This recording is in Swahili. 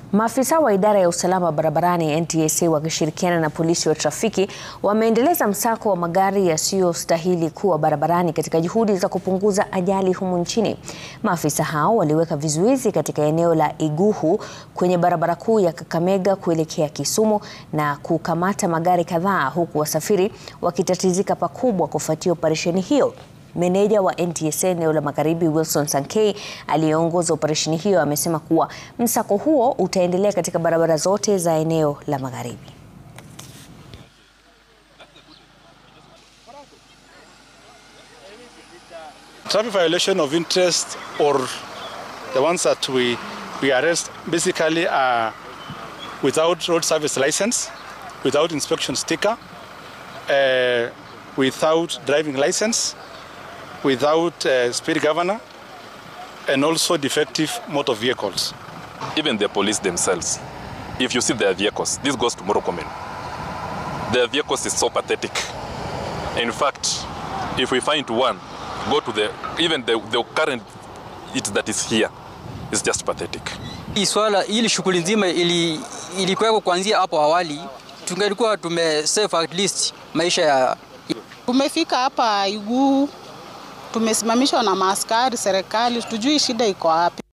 Maafisa wa idara ya usalama barabarani NTSA wakishirikiana na polisi wa trafiki wameendeleza msako wa magari yasiyostahili kuwa barabarani katika juhudi za kupunguza ajali humu nchini. Maafisa hao waliweka vizuizi katika eneo la Iguhu kwenye barabara kuu ya Kakamega kuelekea Kisumu na kukamata magari kadhaa huku wasafiri wakitatizika pakubwa kufuatia operesheni hiyo. Meneja wa NTSA eneo la Magharibi Wilson Sankei aliyeongoza operesheni hiyo amesema kuwa msako huo utaendelea katika barabara zote za eneo la Magharibi. Traffic violation of interest or the ones that we, we arrest basically are without road service license, without inspection sticker, uh, without driving license, without uh, speed governor, and also defective motor vehicles. Even the police themselves, if you see their vehicles, this goes to Morokomen. Their vehicles is so pathetic. In fact, if we find one, go to the, even the, the current it that is here is just pathetic. Hii swala ili shughuli nzima ili ilikuweko kuanzia hapo awali, tungelikuwa tumesave at least maisha ya Tumefika hapa Iguhu, tumesimamishwa na maaskari serikali, tujui shida iko wapi.